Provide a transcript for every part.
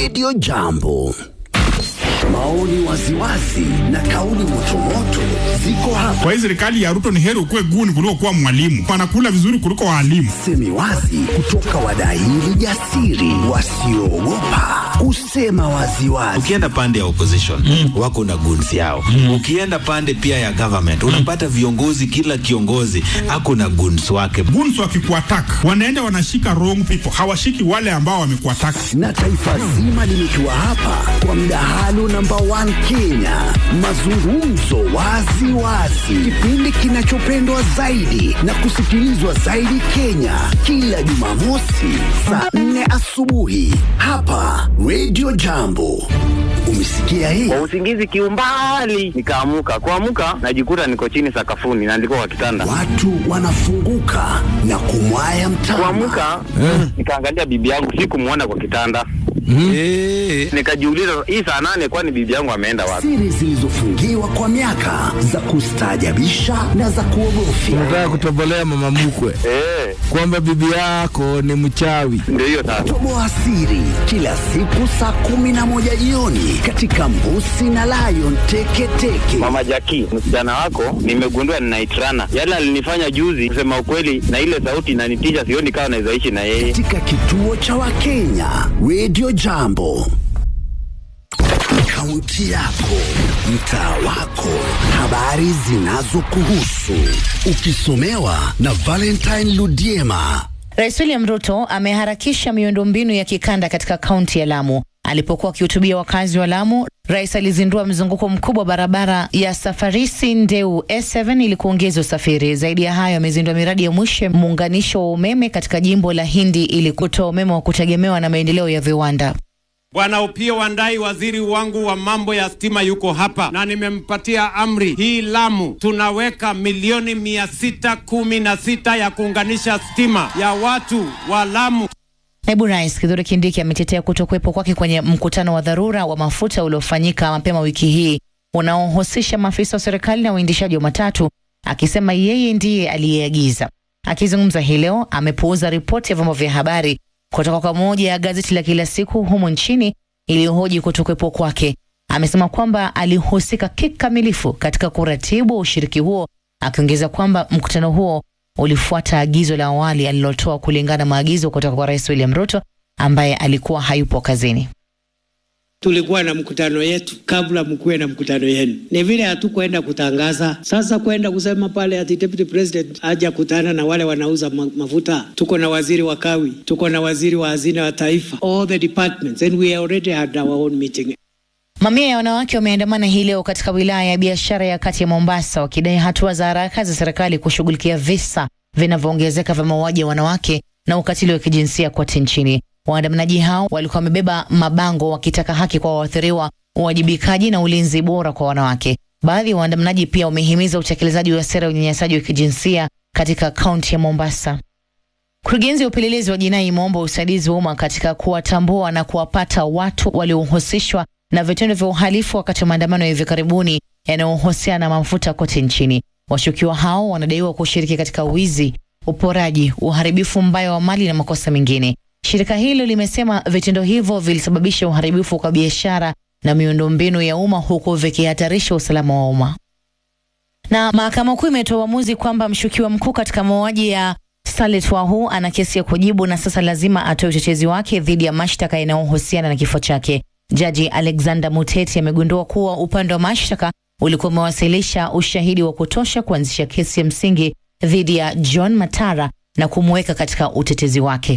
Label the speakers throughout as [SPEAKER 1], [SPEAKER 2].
[SPEAKER 1] Radio Jambo. Maoni waziwazi na kauli motomoto ziko hapa.
[SPEAKER 2] Kwa hii serikali ya Ruto ni heri ukuwe guni kuliko kuwa mwalimu. Wanakula vizuri kuliko waalimu.
[SPEAKER 1] Semi wazi kutoka wadahili jasiri wasioogopa kusema waziwazi.
[SPEAKER 3] Ukienda pande ya opposition mm. wako na guns yao mm. Ukienda pande pia ya government unapata viongozi, kila kiongozi ako na guns wake.
[SPEAKER 2] Guns wakikuattack wanaenda wanashika wrong people, hawashiki wale ambao wamekuattack.
[SPEAKER 1] Na taifa zima limekiwa hapa kwa mdahalo namba 1 Kenya, mazungumzo wazi wazi, kipindi kinachopendwa zaidi na kusikilizwa zaidi Kenya, kila Jumamosi saa 4 asubuhi hapa Radio Jambo. Umesikia hii?
[SPEAKER 4] Kwa usingizi kiumbali, nikaamuka. Kuamuka najikuta niko chini sakafuni na ndiko kwa kitanda.
[SPEAKER 1] Watu wanafunguka na kumwaya mtama.
[SPEAKER 4] Kuamuka nikaangalia bibi yangu, sikumwona kwa kitanda.
[SPEAKER 3] Eh,
[SPEAKER 4] Nikajiuliza, hii saa nane, kwani bibi yangu ameenda wapi?
[SPEAKER 1] Siri zilizofungiwa kwa miaka za kustaajabisha na za kuogofya.
[SPEAKER 5] Unataka kutobolea mama mkwe
[SPEAKER 4] Eh,
[SPEAKER 5] kwamba bibi yako ni mchawi.
[SPEAKER 4] ndio hiyo sasa.
[SPEAKER 1] Toboa siri kila siku saa kumi na moja jioni katika Mbusi na Lion Teketeke.
[SPEAKER 4] Mama Jaki, msichana wako nimegundua ninaitrana. Yale alinifanya juzi, kusema ukweli, na ile sauti inanitisha, sioni kama naweza ishi na yeye.
[SPEAKER 1] katika kituo cha Wakenya Radio Jambo. Kaunti yako, mtaa wako, habari zinazokuhusu, ukisomewa na Valentine Ludiema.
[SPEAKER 6] Rais William Ruto ameharakisha miundombinu ya kikanda katika kaunti ya Lamu. Alipokuwa akihutubia wakazi wa Lamu, rais alizindua mzunguko mkubwa wa barabara ya Safarisi Ndeu S7 ili kuongeza usafiri. Zaidi ya hayo, amezindua miradi ya mwisho ya muunganisho wa umeme katika jimbo la Hindi ili kutoa umeme wa kutegemewa na maendeleo ya viwanda.
[SPEAKER 7] Bwana Opiyo Wandayi, waziri wangu wa mambo ya stima, yuko hapa na nimempatia amri hii. Lamu tunaweka milioni mia sita kumi na sita ya kuunganisha stima ya watu wa Lamu.
[SPEAKER 6] Naibu Rais Kithure Kindiki ametetea kutokuwepo kwake kwenye mkutano wa dharura wa mafuta uliofanyika mapema wiki hii unaohusisha maafisa wa serikali na uendeshaji wa matatu, akisema yeye ndiye aliyeagiza. Akizungumza hii leo, amepuuza ripoti ya vyombo vya habari kutoka kwa moja ya gazeti la kila siku humu nchini iliyohoji kutokuwepo kwake. Amesema kwamba alihusika kikamilifu katika kuratibu ushiriki huo, akiongeza kwamba mkutano huo ulifuata agizo la awali alilotoa kulingana na maagizo kutoka kwa Rais William Ruto ambaye alikuwa hayupo kazini.
[SPEAKER 8] Tulikuwa na mkutano yetu kabla mkuwe na mkutano yenu. Ni vile hatukwenda kutangaza. Sasa kwenda kusema pale ati deputy president haja kutana na wale wanauza ma mafuta. Tuko na waziri wa kawi, tuko na waziri wa hazina wa taifa, all the departments and we already had our own meeting.
[SPEAKER 6] Mamia ya wanawake wameandamana hii leo katika wilaya ya biashara ya kati ya Mombasa wakidai hatua za haraka za serikali kushughulikia visa vinavyoongezeka vya mauaji ya wanawake na ukatili wa kijinsia kote nchini. Waandamanaji hao walikuwa wamebeba mabango wakitaka haki kwa waathiriwa, uwajibikaji na ulinzi bora kwa wanawake. Baadhi ya waandamanaji pia wamehimiza utekelezaji wa sera ya unyanyasaji wa kijinsia katika kaunti ya Mombasa. Kurugenzi ya upelelezi wa jinai imeomba usaidizi wa umma katika kuwatambua na kuwapata watu waliohusishwa na vitendo vya uhalifu wakati wa maandamano ya hivi karibuni yanayohusiana na mafuta kote nchini. Washukiwa hao wanadaiwa kushiriki katika wizi, uporaji, uharibifu mbaya wa mali na makosa mengine. Shirika hilo limesema vitendo hivyo vilisababisha uharibifu kwa biashara na miundombinu ya umma huku vikihatarisha usalama wa umma. Na mahakama kuu imetoa uamuzi kwamba mshukiwa mkuu katika mauaji ya Salet Wahu ana kesi ya kujibu na sasa lazima atoe utetezi wake dhidi ya mashtaka yanayohusiana na kifo chake. Jaji Alexander Muteti amegundua kuwa upande wa mashtaka ulikuwa umewasilisha ushahidi wa kutosha kuanzisha kesi ya msingi dhidi ya John Matara na kumweka katika utetezi wake.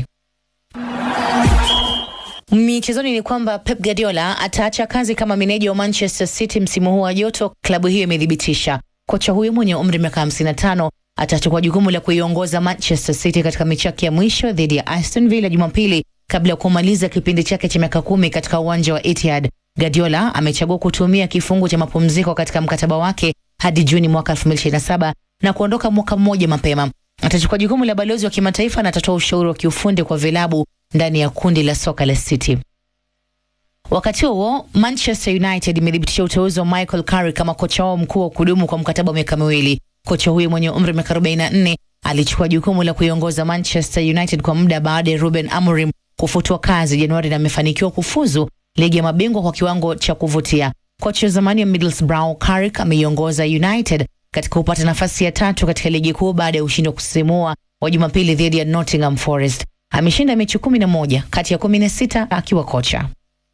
[SPEAKER 6] Michezoni ni kwamba Pep Guardiola ataacha kazi kama meneja wa Manchester City msimu huu wa joto, klabu hiyo imethibitisha. Kocha huyo mwenye umri miaka 55 atachukua jukumu la kuiongoza Manchester City katika mechi yake ya mwisho dhidi ya Aston Villa Jumapili kabla ya kumaliza kipindi chake cha miaka kumi katika uwanja wa Etihad. Guardiola amechagua kutumia kifungu cha mapumziko katika mkataba wake hadi Juni mwaka 2027 na kuondoka mwaka mmoja mapema. Atachukua jukumu la balozi wa kimataifa na atatoa ushauri wa kiufundi kwa vilabu ndani ya kundi la soka la City. Wakati huo Manchester United imethibitisha uteuzi wa Michael Carrick kama kocha wao mkuu wa kudumu kwa mkataba wa miaka miwili. Kocha huyo mwenye umri wa miaka 44 alichukua jukumu la kuiongoza Manchester United kwa muda baada ya Ruben Amorim kufutwa kazi Januari na amefanikiwa kufuzu ligi ya mabingwa kwa kiwango cha kuvutia. Kocha wa zamani wa Middlesbrough Carrick ameiongoza United katika kupata nafasi ya tatu katika ligi kuu baada ya ushindi wa kusisimua wa Jumapili dhidi ya Nottingham Forest. Ameshinda mechi kumi na moja kati ya kumi na sita akiwa kocha.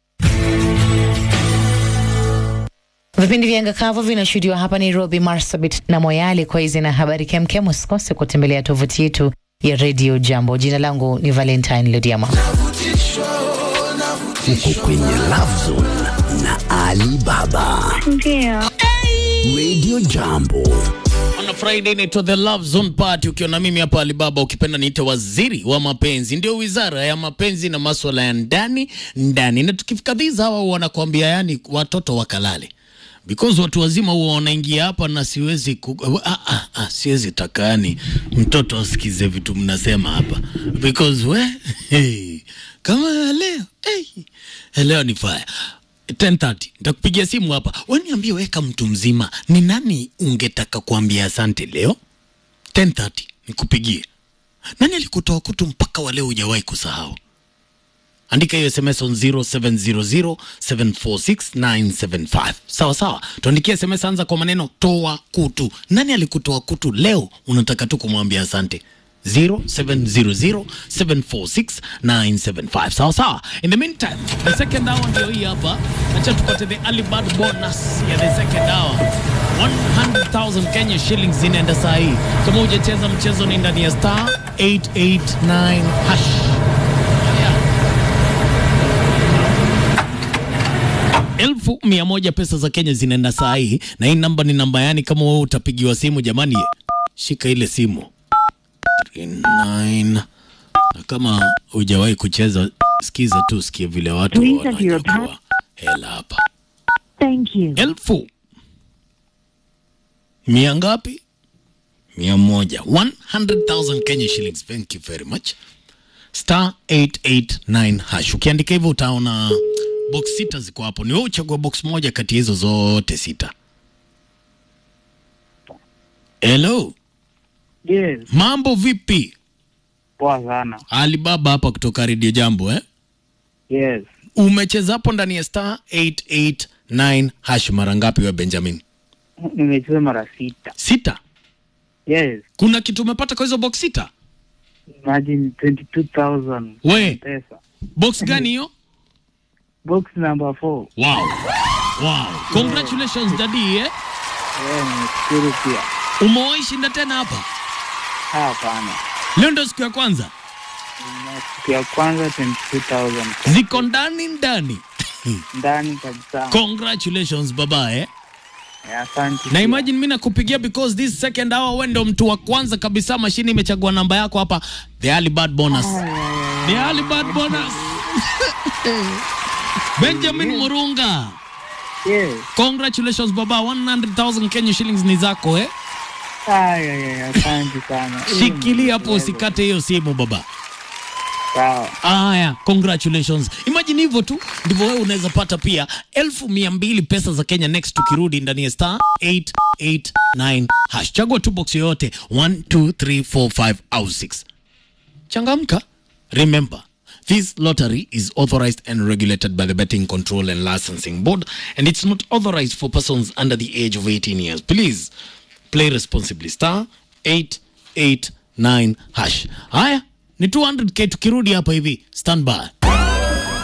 [SPEAKER 6] Vipindi vya Ngakavu vinashuhudiwa hapa Nairobi, Marsabit na Moyale. Kwa hizi na habari kemkem, usikose kutembelea tovuti yetu ya Radio Jambo. Jina langu ni Valentine Lodiama.
[SPEAKER 1] Uko kwenye Love Zone na Ali Baba.
[SPEAKER 9] Ndio.
[SPEAKER 1] Radio Jambo.
[SPEAKER 10] On a Friday inaitwa The Love Zone Party, ukiwa na mimi hapa Alibaba, ukipenda niite waziri wa mapenzi, ndio wizara ya mapenzi na maswala ya ndani ndani. Na tukifika these hawa wanakuambia yani watoto wakalale because watu wazima huwa wanaingia hapa na siwezi ku, ah, ah, ah, siwezi takani mtoto asikize vitu mnasema hapa because we hey, kama leo hey, leo ni fire 10:30 nitakupigia simu hapa, waniambie weka mtu mzima, ni nani ungetaka kuambia asante leo 10:30 nikupigie. Nani alikutoa kutu mpaka wa leo hujawahi kusahau? Andika hiyo SMS on 0700746975. Sawa sawa, tuandikie SMS, anza kwa maneno toa kutu. Nani alikutoa kutu leo unataka tu kumwambia asante? 0700746975 sawa sawa. In the meantime, the second hour ndio hii hapa. Acha tupate the early bird bonus ya the second hour. 100,000 Kenya shillings inaenda saa hii. Kama hujacheza mchezo ni ndani ya star 889 hash. Yeah. elfu mia moja pesa za Kenya zinaenda saa hii, na hii namba ni namba yani, kama wewe utapigiwa simu, jamani, shika ile simu 39 na kama hujawahi kucheza, sikiza tu, sikie vile watu
[SPEAKER 9] Please enter your
[SPEAKER 10] wanachukua hela hapa.
[SPEAKER 9] Thank you.
[SPEAKER 10] Elfu mia ngapi? Mia moja 100,000 Kenya shillings. Thank you very much. Star 889 hash. Ukiandika hivyo utaona box sita ziko hapo, ni wewe uchagua box moja kati ya hizo zote sita. Hello,
[SPEAKER 11] Yes,
[SPEAKER 10] mambo vipi?
[SPEAKER 11] poa sana.
[SPEAKER 10] Alibaba hapa kutoka Radio Jambo eh?
[SPEAKER 11] Yes,
[SPEAKER 10] Umecheza hapo ndani ya star 889 hash mara ngapi wewe Benjamin?
[SPEAKER 11] nimecheza mara sita.
[SPEAKER 10] Sita.
[SPEAKER 11] Yes,
[SPEAKER 10] Kuna kitu umepata kwa hizo box sita?
[SPEAKER 11] imagine 22,000
[SPEAKER 10] We.
[SPEAKER 11] pesa.
[SPEAKER 10] Box gani hiyo?
[SPEAKER 11] Box number 4.
[SPEAKER 10] Wow. Wow. Congratulations daddy eh?
[SPEAKER 11] Yeah, nimeshukuru pia.
[SPEAKER 10] Umewahi shinda tena hapa?
[SPEAKER 11] Hapana.
[SPEAKER 10] Leo ndio siku ya kwanza.
[SPEAKER 11] Na Siku ya kwanza 22,000
[SPEAKER 10] Ziko ndani ndani.
[SPEAKER 11] ndani kabisa.
[SPEAKER 10] Congratulations baba eh?
[SPEAKER 11] Yeah, Asante.
[SPEAKER 10] Na
[SPEAKER 11] pia.
[SPEAKER 10] imagine mimi nakupigia because this second hour wewe ndio mtu wa kwanza kabisa, mashini imechagua namba yako hapa, the early bird bonus. The early bird bonus. Benjamin Murunga.
[SPEAKER 11] Yes.
[SPEAKER 10] Congratulations baba, 100,000 Kenya shillings ni zako eh?
[SPEAKER 11] Ay, ay, ay, asante sana.
[SPEAKER 10] Shikilia hapo usikate hiyo simu baba.
[SPEAKER 11] Sawa.
[SPEAKER 10] Aya, congratulations. Imagine hivyo tu ndivyo wewe unaweza pata pia elfu mia mbili pesa za Kenya next tukirudi ndani ya star 889 hash. Chagua tu box yoyote 1 2 3 4 5 au 6. Changamka. Remember, this lottery is authorized and regulated by the Betting Control and Licensing Board and it's not authorized for persons under the age of 18 years. Please play responsibly. Star 889 hash. Haya, ni 200k tukirudi hapa hivi. Stand by.